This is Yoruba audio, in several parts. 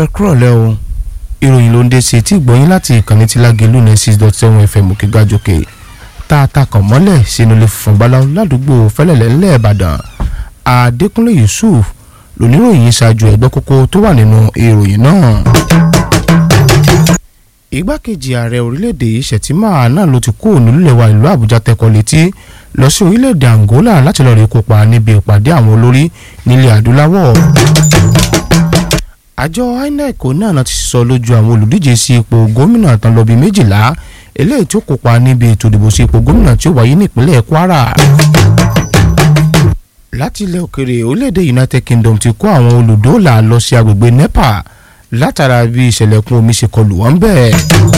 ẹ kúrọ̀lẹ́ o ìròyìn ló ń dé sí etí ìgbọ́yìn láti ìkànnì tí lágẹ̀lú ní six dot seven fm òkè gàjòkè tá a ta kàn mọ́lẹ̀ sínú ilé funfun báláwo ládùúgbò fẹ́lẹ̀lẹ́ ńlẹ̀ ìbàdàn adékúnlé yusuf lóníròyìn ṣáájú ẹgbẹ́ kókó tó wà nínú ìròyìn náà. igbákejì ààrẹ orílẹ̀-èdè Shettima náà ló ti kú nílùú wa ìlú àbújá tẹkọ̀ létí lọ sí orílẹ̀-èdè angola láti lọ́ọ́ rí kópa níbi ìpàdé àwọn olórí nílẹ̀ adúláwọ̀ àjọ inec náà ti sọ lójú àwọn olùdíje sí ipò gómìnà tán lọ bí méjìlá eléyìí tí ó kópa níbi ètò ìdìbò sí ipò gómìnà tí ó wáyé nípínlẹ̀ kwara. láti ilẹ̀ òkèrè orílẹ̀-èdè united kingdom ti kó àwọn olùdóòlà lọ sí agbègbè nepal látara bí ìṣẹ̀lẹ̀kùn omi ṣe kọlù wọ́n bẹ́ẹ̀.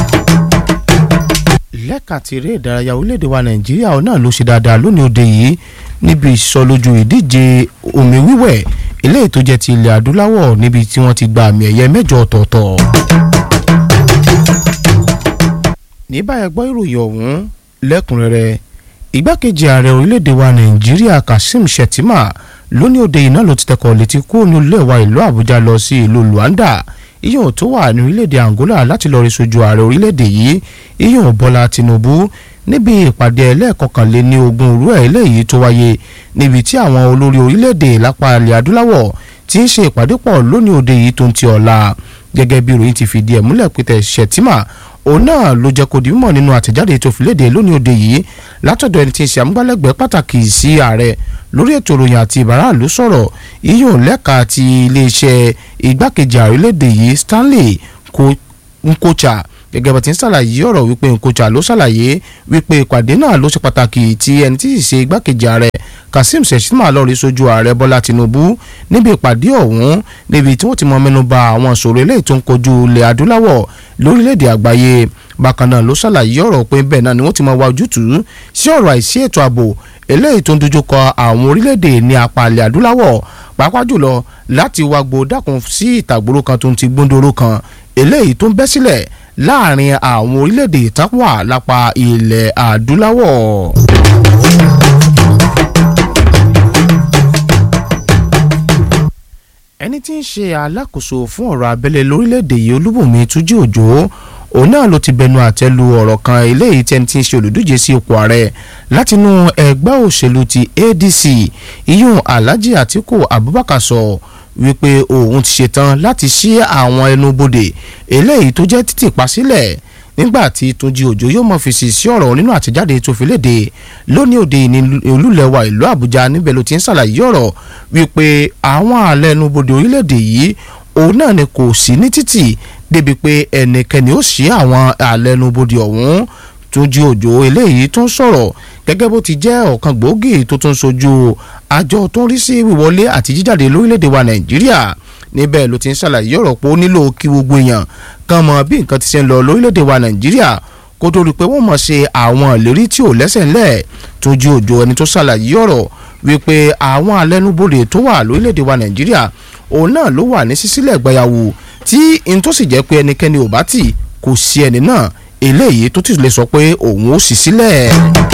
lẹ́ka ti eré ìdárayá orílẹ̀-èdè wa nàìjíríà náà ló ṣe dáadáa lónìí òde yìí níbi ìsọlójú ìdíje omi wíwẹ̀ eléyìí tó jẹ́ ti ilẹ̀ adúláwọ̀ níbi tí wọ́n ti gba àmì ẹ̀yẹ mẹ́jọ ọ̀tọ̀ọ̀tọ̀. ní báyẹn gbọ́ ìròyìn ọ̀hún lẹ́kùnrẹ́rẹ́ igbákejì ààrẹ orílẹ̀-èdè wa nàìjíríà kazeem shettima lónìí òde yìí náà ló ti tẹkọ̀ létí kúrò ní ilé wa ìlú àbújá lọ sí ìlú luanda iyùn tó wà ní orílẹ̀-èdè angola láti lọ́ọ́ rí sojú ààrẹ orílẹ̀-èdè yìí iyùn bọ́lá tinubu níbi ìpàdé ẹlẹ́ẹ̀kọkànléní ogún òru ẹ̀ eléyìí tó wáyé níbi tí àwọn olórí orílẹ̀-èdè lápá ilẹ̀ adúláwọ̀ ti ń ṣe ìpàdé pọ̀ lónìí òde yìí tó ń ti ọ̀la gẹ́gẹ́ bí ìròyìn ti fìdí ẹ̀ múlẹ̀ pété Shettima òun náà ló jẹ́ kó di mímọ̀ nínú àtẹ̀jáde tó fi léde lónìí òde yìí látọ̀dọ̀ ẹni tí ń ṣe àmúgbálẹ́gbẹ̀ẹ́ pàtàkì sí ààrẹ lórí ètò ìròyìn àti ìbáraàlú sọ̀rọ̀ iyùn lẹ́ka ti iléeṣẹ́ igbákejì ààrẹ léde yìí Stanley Nkocha gẹ́gẹ́ bá ti ń ṣàlàyé ọ̀rọ̀ wípé Nkocha ló ṣàlàyé wípé ìpàdé náà ló ṣe pàtàkì tí ẹni tí sì ṣe igbákejì ààrẹ Kazeem Shettima lọ rí sójú ààrẹ Bọ́lá Tinubu níbi ìpàdé ọ̀hún níbi tí wọ́n ti mọ mẹ́nu bà àwọn ìṣòro eléyìí tó ń kojú ilẹ̀ adúláwọ̀ lórílẹ̀‐èdè àgbáyé bákan náà ló ṣàlàyé ọ̀rọ̀ pé bẹ́ẹ̀ náà ni wọ́n ti mọ wá ojútùú sí ọ̀rọ̀ àìsí ètò ààbò eléyìí tó ń dojúkọ àwọn orílẹ̀‐èdè ní apá ilẹ̀ adúláwọ̀ pàápàá jùlọ láti wá gbó dákun sí ìtàgbòrò kan tó ń ti gbóndóró kan eléyìí tó ń bẹ́ sílẹ̀ láàrin àwọn orílẹ̀-èdè tápà lápá ilẹ̀ adúláwọ̀. ẹni tí ń ṣe alákòóso fún ọ̀rọ̀ abẹ́lé lórílẹ̀-èdè yìí olúbùnmi túnjí òjò òun náà ló ti bẹnu àtẹ́ lu ọ̀rọ̀ kan eléyìí tí ẹni tí ń ṣe olùdíje sí ipò ààrẹ látinú ẹgbẹ́ òṣèlú ti ADC iyún Alhaji Atiku Abubakar sọ so, wípé òun ti ṣetán láti ṣí àwọn ẹnubodè eléyìí tó jẹ́ títì pa sílẹ̀ nígbà tí Túnjí Òjó yóò mọ̀ fèsì sí ọ̀rọ̀ nínú àtẹ̀jáde tó fi léde lónìí òde ní olúlẹ̀wà ìlú Àbújá níbẹ̀ ló ti ń ṣàlàyé ọ̀rọ̀ wípé àwọn àlẹ́ ẹnubodè orílẹ̀-èdè yìí òun náà ni kò sí ní títì débi pé ẹnikẹ́ni ó ṣí àwọn àlẹ́ ẹnubodè ọ̀hún Túnjí Òjó eléyìí tó ń sọ̀rọ̀ gẹ́gẹ́ bó ti jẹ́ ọ̀kan gbòógì tó tún sojú àjọ tó ń rí sí wíwọlé àti jíjáde lórílẹ̀‐èdè wa Nàìjíríà níbẹ̀ ló ti ń ṣàlàyé ọ̀rọ̀ pé ó nílò kí gbogbo èèyàn kan mọ bí nǹkan ti ṣe ń lọ lórílẹ̀‐èdè wa Nàìjíríà kó tó rí i pé wọ́n mọ̀ ṣe àwọn ìlérí tí ò lẹ́sẹ̀ ńlẹ̀ Túnjí Òjó ẹni tó ṣàlàyé ọ̀rọ̀ wípé àwọn alẹ́nubodè tó wà lórílẹ̀‐èdè wa Nàìjíríà òun náà ló wà ní sísílẹ̀ gbẹ̀yàwó tí n tó sì jẹ́ pé ẹnikẹ́ni ò bá tì kò sí ẹni náà eléyìí tó ti lè sọ pé òun ó sì sílẹ̀.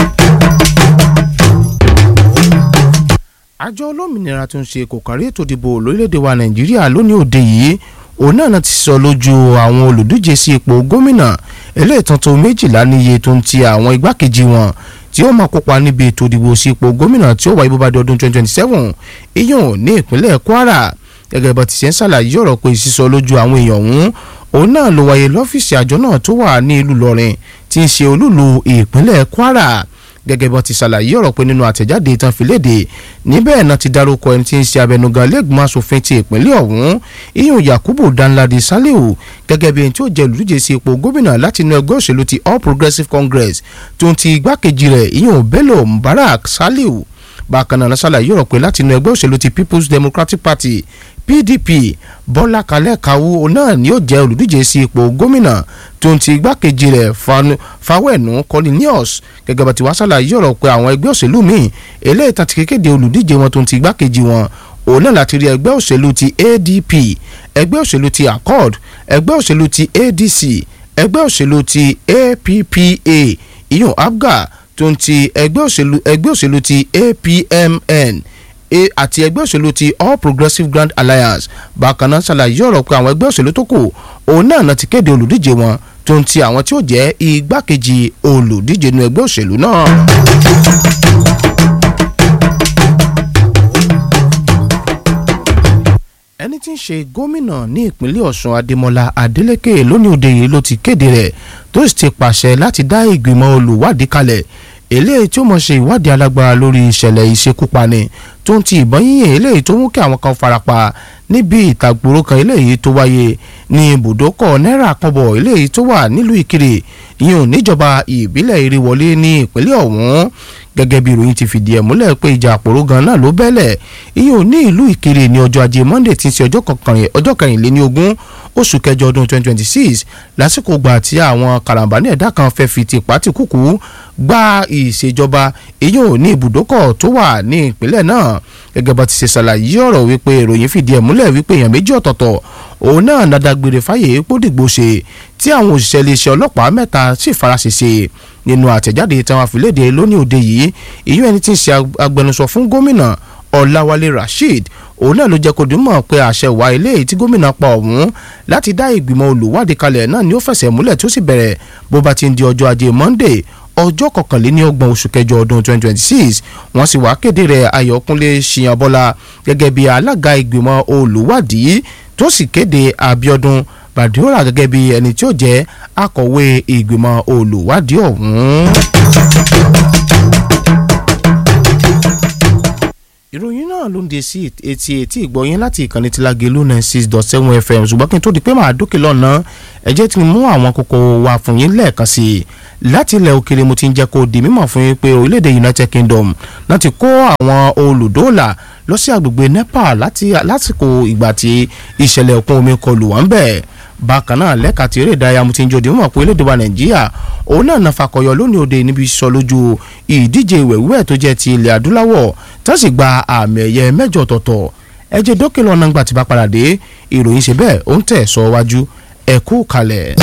àjọ olómìnira tó ń ṣe kò kárí ètò ìdìbò lórílẹ̀‐èdè wa nàìjíríà lónìí òde yìí òun náà ti sọ lójú àwọn olùdíje sí ipò gómìnà eléyìí tuntun méjìlá níye tó ń ti àwọn igbákejì wọn tí ó máa kópa níbi ètò ìdìbò sí ipò gómìnà tí ó wáyé bó bá di ọdún 2027 iyùn ní ìpínlẹ̀ kwara gẹ́gẹ́ bá ti ṣe ń ṣàlàyé ọ̀rọ̀ pé sísọ lójú àwọn èèyàn ọ̀hún òun náà ló wáyé lọ́fíìsì àjọ náà tó wà ní ìlú lọ́rin tí ń ṣe olúlu ìpínlẹ̀ kwara gẹ́gẹ́ bí wọ́n ti ṣàlàyé ọ̀rọ̀ pé nínú àtẹ̀jáde ìtàn fìlédè níbẹ̀ náà ti dárúkọ ẹni tí ń ṣe abẹnugan lẹ́gbọ̀n asòfin ti ìpínlẹ̀ ọ̀hún iyùn yakubu danladi saliu gẹ́gẹ́ bí ẹni tí ó jẹ́ olùdíje sí ipò gómìnà láti inú ẹgbẹ́ òṣèlú ti all progressives congress tó ń ti igbákejì rẹ̀ iyùn bello mubarak saliu bákan náà ṣàlàyé ọ̀rọ̀ pé láti inú ẹgbẹ́ òṣèlú ti people's democratic party pdp bọ́lá kalẹ̀ kawu náà ni ó jẹ́ olùdíje sí ipò gómìnà tó ń ti igbákejì rẹ̀ fawẹ́nu cornelius gẹ́gẹ́ bá ti wá ṣàlàyé ọ̀rọ̀ pé àwọn ẹgbẹ́ òṣèlú míì eléyìí tán ti kékeré olùdíje wọn tó ń ti igbákejì wọn òun náà láti rí ẹgbẹ́ òṣèlú ti adp ẹgbẹ́ òṣèlú ti accord ẹgbẹ́ òṣèlú ti adc ẹgbẹ́ òṣèlú ti appa ìyún abga tó ń ti ẹgbẹ́ òṣèlú ẹgbẹ́ òṣèlú ti apmn àti ẹgbẹ́ òṣèlú ti All Progressives Grand Alliance bákan náà ṣàlàyé ọ̀rọ̀ pé àwọn ẹgbẹ́ òṣèlú tó kù òun náà náà ti kéde olùdíje wọn tó ń ti àwọn tí ó jẹ́ igbákejì olùdíje nínú ẹgbẹ́ òṣèlú náà. ẹni tí ń ṣe gómìnà ní ìpínlẹ̀ Ọ̀ṣun Adémọ́lá Adélékè lónìí òde yìí ló ti kéde rẹ̀ tó sì ti pàṣẹ láti dá ìgbìmọ̀ olùwádìí kalẹ̀ eléyìí tí ó mọ̀ ṣe ìwádìí alágbára lórí ìṣẹ̀lẹ̀ ìṣekúpani tó ń ti ìbọn yíyìn eléyìí tó mú kí àwọn kan farapa níbi ìtàgbòrò kan eléyìí tó wáyé ní ibùdókọ̀ náírà kọ́bọ̀ eléyìí tó wà nílùú Ìkirè ìyẹn níjọba ìbílẹ̀ Ìrèwọlé ní ìpínlẹ̀ ọ̀hún gẹ́gẹ́ bí ìròyìn ti fìdí ẹ̀ múlẹ̀ pé ìjà àpòrò gan náà ló bẹ́lẹ̀ ìyẹn ní ìlú Ìkirè ní ọjọ́ ajé Monday tí ń ṣe ọjọ́ kẹrìnléní ogún oṣù kẹjọ ọdún 2026 lásìkò gbà tí àwọn karambani ẹ̀dá kan fẹ́ fi tipa ti kúkú gba ìṣèjọba ìyẹn ò ní ibùdókọ̀ tó wà ní ìpínlẹ̀ náà gẹ́gẹ́ bá ti ṣe ṣàlàyé ọ̀rọ̀ wípé ìròyìn fìdí ẹ̀ múlẹ̀ wípé èèyàn méjì ọ̀tọ̀ọ̀tọ̀ òun náà nàdàgbére fáyé pódìgbò ṣe tí àwọn òṣìṣẹ́ iléeṣẹ́ ọlọ́pàá mẹ́ta sì faraṣẹṣe nínú àtẹ̀jáde tí wọ́n fi léde lónìí òde yìí ìyẹn ẹni tí ń ṣe agbẹnusọ fún gómìnà Ọláwálé Rasheed òun náà ló jẹ́ kó dùnmọ̀ pé àṣẹ wà eléyìí tí gómìnà pa ọ̀hún láti dá ìgbìmọ̀ olùwádìí kalẹ̀ náà ni ó fẹsẹ̀ múlẹ̀ tí ó sì bẹ̀rẹ̀ bó bá ti ń di ọjọ́ ajé Monday ọjọ́ kọkànléní ọgbọ̀n oṣù kẹjọ ọdún 2026 wọ́n sì wá kéde rẹ̀ Ayọ̀kúnlé Ṣìyànbọ́lá gẹ́gẹ́ bí alága ìgbìmọ̀ olùwádìí tó sì kéde Abíọ́dún Bàdíọ́rà gẹ́gẹ́ bí ẹni tí ó jẹ́ akọ̀wé ìgbìmọ̀ olùwádìí ọ̀hún. ìròyìn náà ló ń de sí etí etí ìgbọ̀yìn láti ìkànnì tí Lágelú nine six dot seven fm ṣùgbọ́n kí n tó di pé màá dókè lọ́nà ẹ jẹ́ tí mo mú àwọn kókó wa fún yín lẹ́ẹ̀kan sí i láti ilẹ̀ òkèrè mo ti ń jẹ́ kó di mímọ̀ fún yín pé orílẹ̀-èdè United Kingdom láti kó àwọn olùdóòlà lọ sí agbègbè Nepal lásìkò ìgbà tí ìṣẹ̀lẹ̀ òkun omi kọlù wọ́n bẹ́ẹ̀ bákan náà lẹ́ka tí eré ìdárayá mo ti ń jòdì mọ̀ pé orílẹ̀-èdè wa nàìjíríà òun náà náà fakọyọ lónìí òde níbi sọ lójú ìdíje ìwẹ̀wẹ̀ tó jẹ́ ti ilẹ̀ adúláwọ̀ tó sì gba àmì ẹ̀yẹ mẹ́jọ ọ̀tọ̀ọ̀tọ̀ ẹ jẹ́ dókè lọ́nà ńgbà tí bá padà dé ìròyìn ṣe bẹ́ẹ̀ ó ń tẹ̀ sọ wájú ẹ kú kalẹ̀.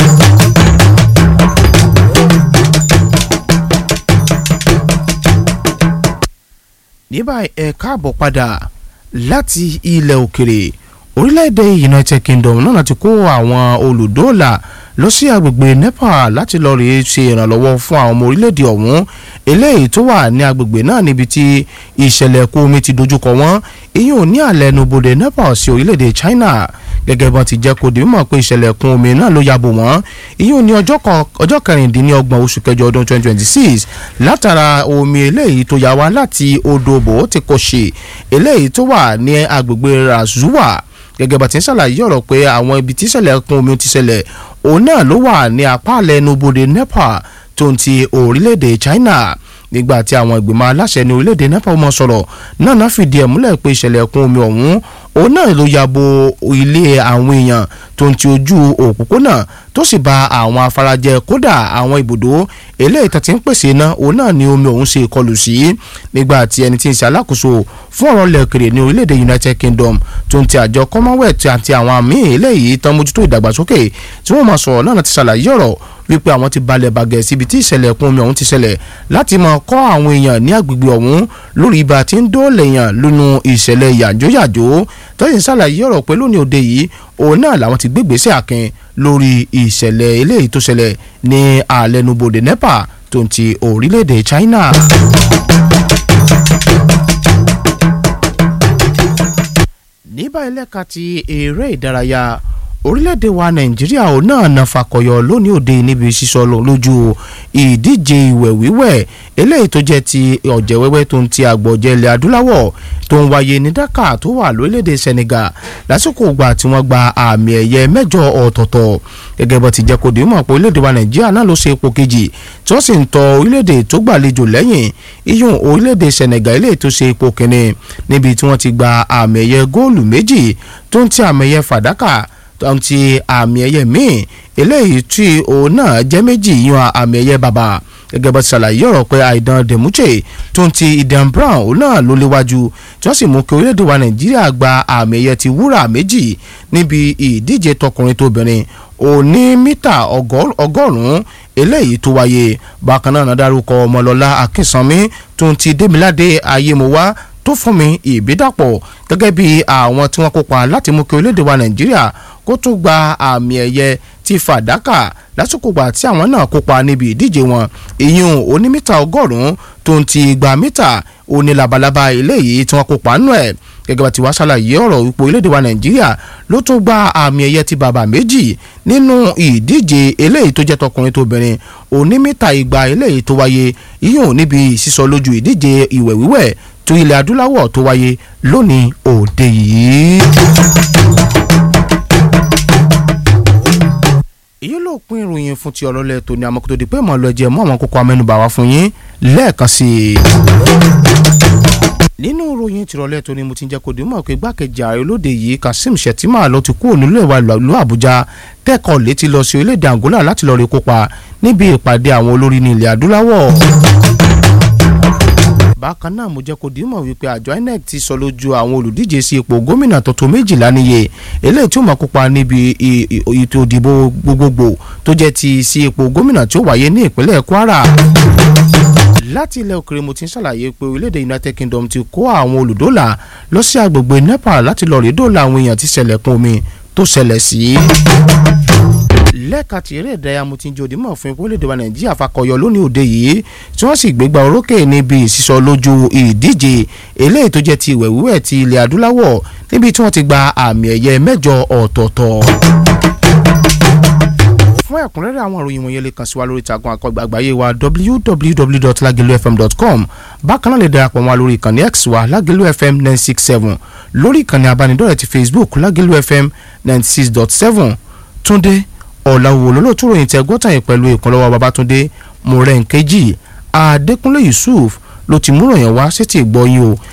ní báyìí ẹ káàbọ̀ padà láti ilẹ̀ òkèrè orílẹ̀-èdè United Kingdom náà ti kó àwọn olùdóòlà lọ sí agbègbè Nepal láti lọ́ọ́ rí ṣe ìrànlọ́wọ́ fún àwọn ọmọ orílẹ̀-èdè ọ̀hún eléyìí tó wà ní agbègbè náà níbi tí ìṣẹ̀lẹ̀ ẹ̀kún omi ti dojúkọ wọ́n èyí ò ní àlẹ́ ẹnubodè Nepal sí orílẹ̀-èdè China gẹ́gẹ́ bọ́n ti jẹ́ kó di mímọ̀ pé ìṣẹ̀lẹ̀ ẹ̀kún omi náà ló yabò wọ́n èyí ò ní ọjọ́ kẹrìndínlọ́gbọ̀n oṣù kẹjọ ọdún 2026 látara omi eléyìí tó yà wá láti odò bò ti kò ṣe eléyìí tó wà ní agbègbè Razuwa gẹ́gẹ́ bá ti ń ṣàlàyé ọ̀rọ̀ pé àwọn ibi tí ìṣẹ̀lẹ̀ ẹ̀kún omi ti ṣẹlẹ̀ òun náà ló wà ní apá àlẹ́ ẹnubodè Nepal tó ń ti orílẹ̀-èdè China nígbà tí àwọn ìgbìmọ̀ aláṣẹ ní orílẹ̀-èdè Nepal mọ̀ sọ̀rọ̀ náà náà fìdí ẹ̀ múlẹ̀ pé ìṣẹ̀lẹ̀ ẹ̀kún omi ọ̀hún òun náà ló ya bo ilé àwọn èèyàn tó ń ti ojú òpópónà tó sì ba àwọn afarajẹ kódà àwọn ibùdó eléyìí tó ti ń pèsè iná òun náà ni omi ọ̀hún ṣe kọlù sí nígbà tí ẹni tí ń ṣe alákòóso fún ọ̀rọ̀ lẹ́ẹ̀kèrè ní orílẹ̀-èdè United Kingdom tó ń ti àjọ Commonwealth àti àwọn àmì eléyìí tán mójútó ìdàgbàsókè tí wọ́n máa sọ̀rọ̀ náà ti ṣàlàyé ọ̀rọ̀ wípé àwọn ti balẹ̀ bàgẹ́ síbi tí ìṣẹ̀lẹ̀ ẹ̀kún omi ọ̀hún ti ṣẹlẹ̀ láti máa kọ́ àwọn èèyàn ní agbègbè ọ̀hún lórí ibà tí ń dóòlè èèyàn lónú ìṣẹ̀lẹ̀ yàjóyàjó tọ́yìn ṣàlàyé ọ̀rọ̀ pé lónìí òde yìí òun náà làwọn ti gbégbèsè àkìn lórí ìṣẹ̀lẹ̀ eléyìí tó ṣẹlẹ̀ ní àlẹnubodè Nepal tó ń ti orílẹ̀-èdè China. ní báyìí lẹ́ka ti eré ìdárayá orílẹ̀-èdè wa nàìjíríà ò náà na fakọyọ lónìí òde níbi sísọ lójú ìdíje ìwẹ̀ wíwẹ̀ eléyìí tó jẹ́ ti ọ̀jẹ̀ wẹ́wẹ́ tó ń ti àgbọ̀jẹ̀ ilẹ̀ adúláwọ̀ tó ń wáyé ní Dakar tó wà lórílẹ̀-èdè Senegal lásìkò ìgbà tí wọ́n gba àmì ẹ̀yẹ mẹ́jọ ọ̀tọ̀ọ̀tọ̀ gẹ́gẹ́ bó ti jẹ́ kó di mọ̀ pé orílẹ̀-èdè wa nàìjíríà náà ló ṣe ipò kejì tí wọ́n sì ń tọ orílẹ̀-èdè tó gbàlejò lẹ́yìn iyùn orílẹ̀-èdè Senegal eléyìí tó ṣe ipò kìíní níbi tí wọ́n ti gba àmì ẹ̀yẹ góòlù méjì tó ń ti àmì ẹ̀yẹ fàdákà tó ń ti àmì ẹ̀yẹ míì eléyìí tí òun náà jẹ́ méjì yan àmì ẹ̀yẹ bàbà gẹ́gẹ́ bó ti ṣàlàyé ọ̀rọ̀ pé àìdán Demuche tó ń ti Idan Brown òun náà ló léwájú tí wọ́n sì mú kí orílẹ̀-èdè wa Nàìjíríà gba àmì ẹ̀yẹ ti wúrà méjì níbi ìdíje tọkùnrin tóbìnrin òní mítà ọgọ́rùn-ún eléyìí tó wáyé bákan náà dárúkọ Ọmọlọ́lá Akínsanmí tó ń ti Démiládé Ayémọwá tó fún mi ìbídàpọ̀ gẹ́gẹ́ bí àwọn tí wọ́n kópa láti mú kí orílẹ̀-èdè wa nàìjíríà kó tún gba àmì ẹ̀yẹ ti fàdákà lásìkò gbà tí àwọn náà kópa níbi ìdíje wọn ìyún onímítà ọgọ́rùn-ún tó ń ti gba mítà òní labalábá eléyìí tí wọ́n kópa nù ẹ̀ gẹ́gẹ́ bá ti wá ṣàlàyé ọ̀rọ̀ wípé orílẹ̀-èdè wa nàìjíríà ló tún gba àmì ẹ̀yẹ ti bàbà méjì nínú ìdíje eléyìí tó jẹ́ tọkùnrin tóbìnrin onímítà igba eléyìí tó wáyé ìyún níbi sísọ lójú ìdíje ìwẹ̀ wíwẹ̀ tó ilẹ̀ adúláwọ̀ tó wáyé lónìí òde yìí. èyí ló pín ìròyìn fún ti ọ̀rọ̀ lẹ́ẹ̀tọ́ ní amọ̀kòtò di pé mọ̀ lọ jẹ́ mọ́ àwọn kókó amẹ́nubà wá fún yín lẹ́ẹ̀kan sí i. nínú ìròyìn tìrọ̀lẹ́ tó ni mo ti ń jẹ́ kó dìímọ̀ pé gbákejì ààrẹ olóde yìí Kasim Shettima ló ti kúrò nílé ìwà ìlú Àbújá tẹ́kọ̀ọ́ létí lọ sí orílẹ̀-èdè Angola láti lọ́ọ́ rí kópa níbi ìpàdé àwọn olórí ní ilẹ̀ adúláwọ̀ bákan náà mo jẹ́ kó dìímọ̀ wípé àjọ INEC ti sọ lójú àwọn olùdíje sí ipò gómìnà tuntun méjìlá níye eléyìí tí ó máa kópa níbi ètò ìdìbò gbogbogbò tó jẹ́ ti sí ipò gómìnà tí ó wáyé ní ìpínlẹ̀ Kwara láti ilẹ̀ òkèrè mo ti ń ṣàlàyé pé orílẹ̀-èdè United Kingdom ti kó àwọn olùdólà lọ sí agbègbè Nepal láti lọ rí dóòlà àwọn èèyàn tí ṣẹlẹ̀kùn omi tó ṣẹlẹ̀ sí lẹ́ka tí eré ìdárayá mo ti ń jòdì mọ̀ fún orílẹ̀-èdè wa nàìjíríà fakọyọ lónìí òde yìí tí wọ́n sì gbégbá orókè níbi ìsísọ lójú ìdíje eléyìí tó jẹ́ ti ìwẹ̀ wíwẹ̀ ti ilẹ̀ adúláwọ̀ níbi tí wọ́n ti gba àmì ẹ̀yẹ mẹ́jọ ọ̀tọ̀ọ̀tọ̀ fún ẹ̀kúnrẹ́rẹ́ àwọn ìròyìn wọ̀nyẹn lè kàn sí wa lórí ìtàgùn àkọgbà àgbáyé wa www.lagelufm.com bákan náà lè darapọ̀ mọ́ wa lórí ìkànnì x wa lagelu fm nine six seven lórí ìkànnì abánidọ́rẹ̀ẹ́ ti facebook lagelu fm ninety six dot seven túndé ọ̀làwò lọ́lọ́tún ròyìn tẹ gbọ́tàn yìí pẹ̀lú ìkànlọ́wọ́ babatunde mọ̀rẹ́ǹkejì adékúnlé yusuf ló ti múròyìn wá sétí ìgbọ́yìn o